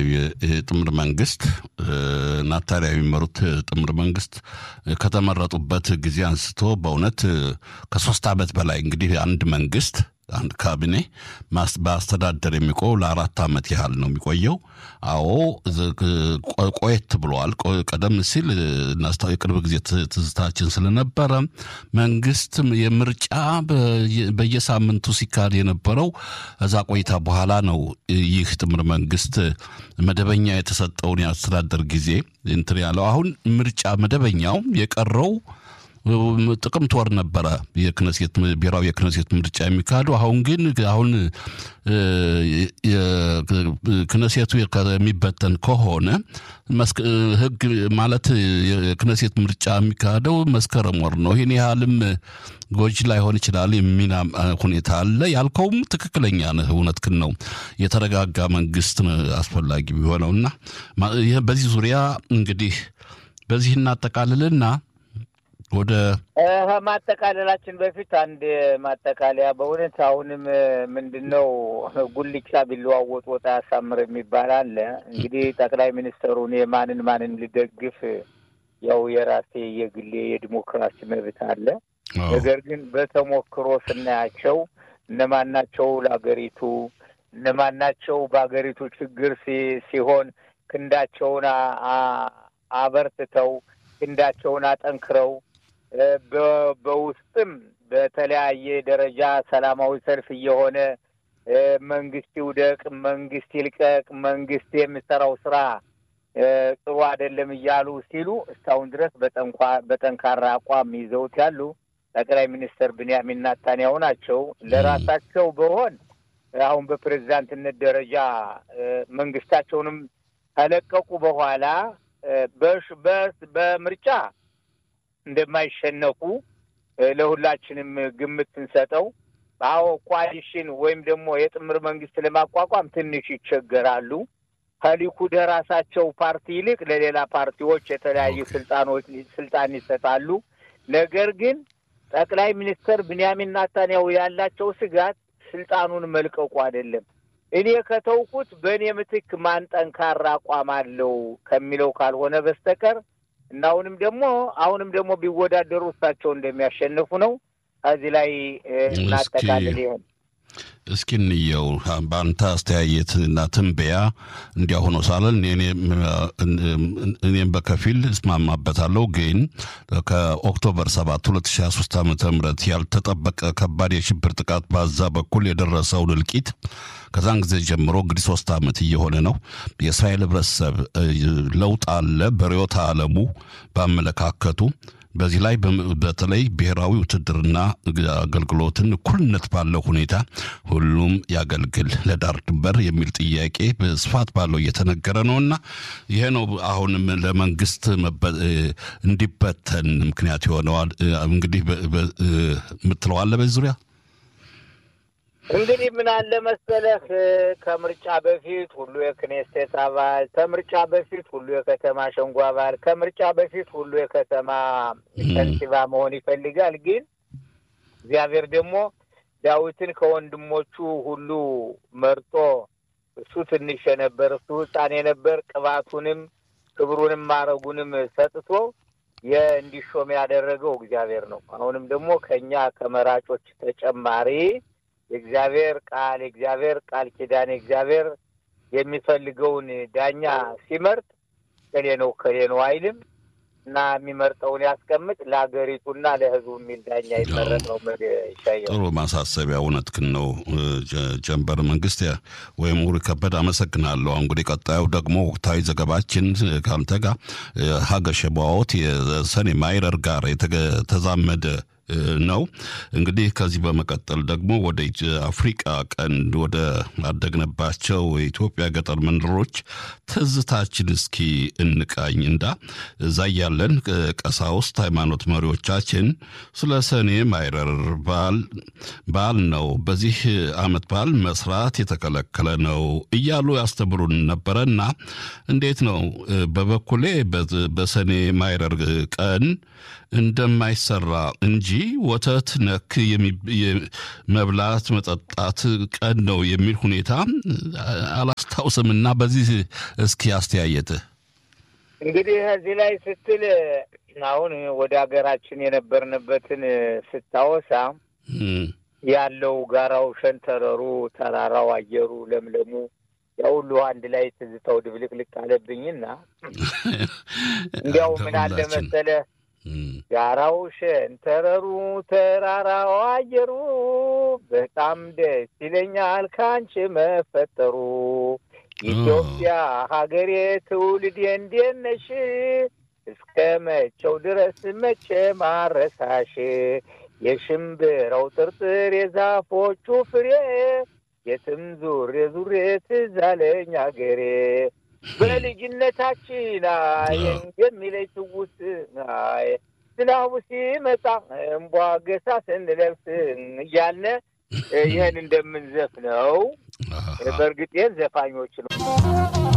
የጥምር መንግስት ናታሊያ የሚመሩት ጥምር መንግስት ከተመረጡበት ጊዜ አንስቶ በእውነት ከሶስት ዓመት በላይ እንግዲህ አንድ መንግስት አንድ ካቢኔ በአስተዳደር የሚቆየው ለአራት ዓመት ያህል ነው የሚቆየው። አዎ ቆየት ብለዋል። ቀደም ሲል የቅርብ ጊዜ ትዝታችን ስለነበረ መንግስት የምርጫ በየሳምንቱ ሲካሄድ የነበረው እዛ ቆይታ በኋላ ነው ይህ ጥምር መንግስት መደበኛ የተሰጠውን የአስተዳደር ጊዜ እንትን ያለው። አሁን ምርጫ መደበኛው የቀረው ጥቅምት ወር ነበረ የክነሴት ብሔራዊ የክነሴት ምርጫ የሚካሄደው። አሁን ግን አሁን ክነሴቱ የሚበተን ከሆነ ህግ ማለት የክነሴት ምርጫ የሚካሄደው መስከረም ወር ነው። ይህን ያህልም ጎጂ ላይሆን ይችላል የሚና ሁኔታ አለ። ያልከውም ትክክለኛ ነህ፣ እውነትህን ነው። የተረጋጋ መንግስት አስፈላጊ ቢሆነውና በዚህ ዙሪያ እንግዲህ በዚህ እናጠቃልልና ወደ ማጠቃለላችን በፊት አንድ ማጠቃለያ በእውነት አሁንም ምንድን ነው ጉልቻ ቢለዋወጥ ወጥ ያሳምር የሚባል አለ። እንግዲህ ጠቅላይ ሚኒስትሩ እኔ ማንን ማንን ልደግፍ ያው የራሴ የግሌ የዲሞክራሲ መብት አለ። ነገር ግን በተሞክሮ ስናያቸው እነማናቸው ለሀገሪቱ እነማናቸው በሀገሪቱ ችግር ሲሆን ክንዳቸውን አበርትተው ክንዳቸውን አጠንክረው በውስጥም በተለያየ ደረጃ ሰላማዊ ሰልፍ እየሆነ መንግስት ይውደቅ፣ መንግስት ይልቀቅ፣ መንግስት የሚሰራው ስራ ጥሩ አይደለም እያሉ ሲሉ እስካሁን ድረስ በጠንካራ አቋም ይዘውት ያሉ ጠቅላይ ሚኒስትር ብንያሚን ናታንያሁ ናቸው። ለራሳቸው በሆን አሁን በፕሬዚዳንትነት ደረጃ መንግስታቸውንም ከለቀቁ በኋላ በምርጫ እንደማይሸነፉ ለሁላችንም ግምት ስንሰጠው፣ አዎ ኮalition ወይም ደግሞ የጥምር መንግስት ለማቋቋም ትንሽ ይቸገራሉ። ከሊኩድ ራሳቸው ፓርቲ ይልቅ ለሌላ ፓርቲዎች የተለያዩ ስልጣኖች ስልጣን ይሰጣሉ። ነገር ግን ጠቅላይ ሚኒስትር ብንያሚን ናታንያሁ ያላቸው ስጋት ስልጣኑን መልቀቁ አይደለም። እኔ ከተውኩት በእኔ ምትክ ማን ጠንካራ አቋም አለው ከሚለው ካልሆነ በስተቀር እና አሁንም ደግሞ አሁንም ደግሞ ቢወዳደሩ እሳቸው እንደሚያሸንፉ ነው። ከዚህ ላይ እናጠቃልል ይሆን? እስኪ እንየው በአንተ አስተያየት እና ትንበያ እንዲያ ሆኖ ሳለን እኔም በከፊል እስማማበታለሁ። ግን ከኦክቶበር 7 2023 ዓ ም ያልተጠበቀ ከባድ የሽብር ጥቃት በዛ በኩል የደረሰውን እልቂት ከዛን ጊዜ ጀምሮ እንግዲህ ሶስት ዓመት እየሆነ ነው። የእስራኤል ህብረተሰብ ለውጥ አለ በርዕዮተ ዓለሙ በአመለካከቱ በዚህ ላይ በተለይ ብሔራዊ ውትድርና አገልግሎትን እኩልነት ባለው ሁኔታ ሁሉም ያገልግል ለዳር ድንበር የሚል ጥያቄ በስፋት ባለው እየተነገረ ነውና ይሄ ነው አሁንም ለመንግስት እንዲበተን ምክንያት የሆነዋል። እንግዲህ የምትለዋለ በዚህ ዙሪያ እንግዲህ ምን አለ መሰለህ፣ ከምርጫ በፊት ሁሉ የክኔስቴት አባል፣ ከምርጫ በፊት ሁሉ የከተማ ሸንጎ አባል፣ ከምርጫ በፊት ሁሉ የከተማ ከንቲባ መሆን ይፈልጋል። ግን እግዚአብሔር ደግሞ ዳዊትን ከወንድሞቹ ሁሉ መርጦ እሱ ትንሽ የነበር እሱ ሕፃን የነበር ቅባቱንም ክብሩንም ማረጉንም ሰጥቶ የእንዲሾም ያደረገው እግዚአብሔር ነው። አሁንም ደግሞ ከእኛ ከመራጮች ተጨማሪ የእግዚአብሔር ቃል የእግዚአብሔር ቃል ኪዳን የእግዚአብሔር የሚፈልገውን ዳኛ ሲመርጥ ከሌ ነው ከሌ ነው አይልም እና የሚመርጠውን ያስቀምጥ ለሀገሪቱና ለሕዝቡ የሚል ዳኛ ይመረጥ ነው። ይሻየው ጥሩ ማሳሰቢያ፣ እውነትህን ነው ጀንበር መንግስት ወይም ሙሪ ከበድ አመሰግናለሁ። እንግዲህ ቀጣዩ ደግሞ ወቅታዊ ዘገባችን ከአንተ ጋር ሀገር ሸባዎት የሰኔ ማይረር ጋር የተዛመደ ነው። እንግዲህ ከዚህ በመቀጠል ደግሞ ወደ አፍሪቃ ቀንድ ወደ አደግነባቸው የኢትዮጵያ ገጠር መንደሮች ትዝታችን እስኪ እንቃኝ እንዳ እዛ ያለን ቀሳውስት ሃይማኖት መሪዎቻችን ስለ ሰኔ ማይረር በዓል ነው፣ በዚህ ዓመት በዓል መስራት የተከለከለ ነው እያሉ ያስተምሩን ነበረና እንዴት ነው በበኩሌ በሰኔ ማይረር ቀን እንደማይሰራ እንጂ ወተት ነክ መብላት መጠጣት ቀን ነው የሚል ሁኔታ አላስታውስም እና በዚህ እስኪ አስተያየትህ እንግዲህ እዚህ ላይ ስትል አሁን ወደ ሀገራችን የነበርንበትን ስታወሳ ያለው ጋራው፣ ሸንተረሩ፣ ተራራው፣ አየሩ፣ ለምለሙ ያ ሁሉ አንድ ላይ ትዝታው ድብልቅልቅ አለብኝና እንዲያው ምን አለ መሰለህ ጋራው፣ ሸንተረሩ፣ ተራራው፣ አየሩ በጣም ደስ ይለኛል ካንቺ መፈጠሩ ኢትዮጵያ ሀገሬ ትውልዴ እንዴት ነሽ? እስከ መቼው ድረስ መቼ ማረሳሽ? የሽምብራው ጥርጥር የዛፎቹ ፍሬ የትም ዙሬ ዙሬ ትዝ አለኝ አገሬ በልጅነታችን አይ የሚለኝ ትውስ አይ ዝናቡ ሲመጣ እምቧ ገሳ ስንለብስ እያልነ ይህን እንደምንዘፍነው በእርግጥ ዘፋኞች ነው።